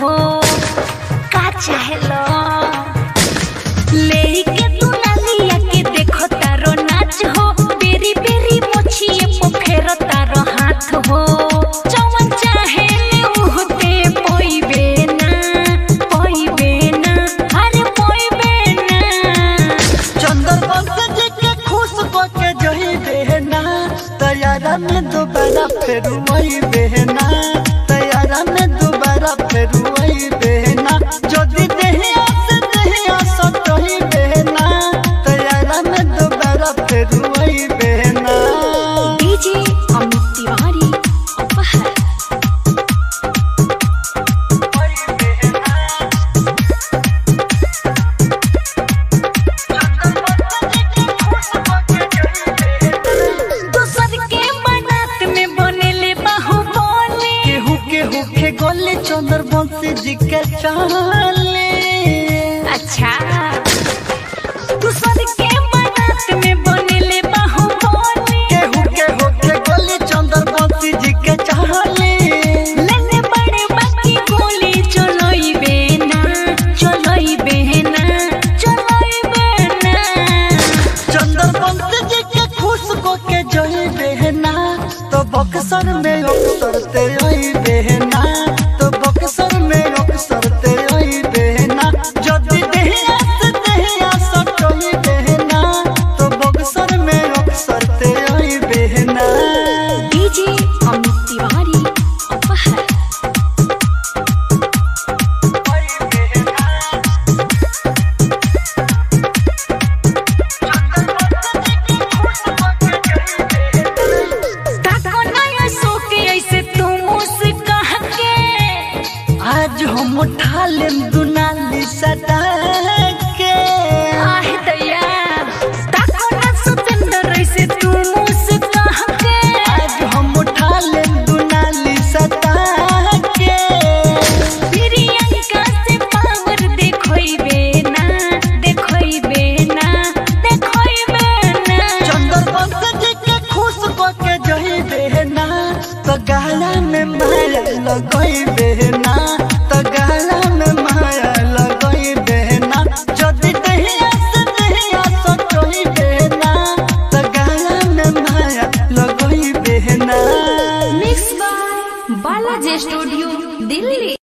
हो का चाहेलो लेके तू नालिया के देखो तारो नाच हो बेरी बेरी मोछिए पोखेरो तारो हाथ हो जवन चाहे ले उहते पोइबे ना पोइबे ना अरे पोइबे ना चंदर बंस जी के खुश को के जही बहना तैयारा में दोबारा फिर वही बहना तैयारा में दोबारा फिर वही बहना जदी देहिया से देहिया सटही बहना तैयारा में दोबारा फिर वही बहना डीजे अमित तिवारी अपहर दूसर के बनात में बनेले बाहुबली केहू केहू के गोले चंदर बंसी जी के चाले अच्छा दूसर के बनात में बनेले बाहुबली केहू केहू के गोले चंदर बंसी जी के चाले लेने बड़े बाकी गोली चलोई बेना चलोई बेना चलोई बेना चंदर बंसी जी के खुश को के जही बहना तो बक्सर में अक्सर ते आई बहना तो बक्सर में अक्सर ते आई बहना जदी देहिया से देहिया सटही बहना तो बक्सर में अक्सर ते आई बहना डीजे अमित तिवारी अपहर ताको नया सो के ऐसे तू मुस्काह के आज हम उठा लेम दुनाली सटा के आहे दया ताको ना सुतंदर ऐसे तू मुस्काह के आज हम उठा लेम दुनाली सटा के प्रियंका से पावर देखोई बेना देखोई बेना देखोई बेना चंदर बंस जी के खुश को के जही बहना तो गाला में माया लगई बहना तो गाला में माया लगई बहना जदी दहिया से दहिया सटही बहना तो गाला में माया लगई बहना mix by Balaji studio Delhi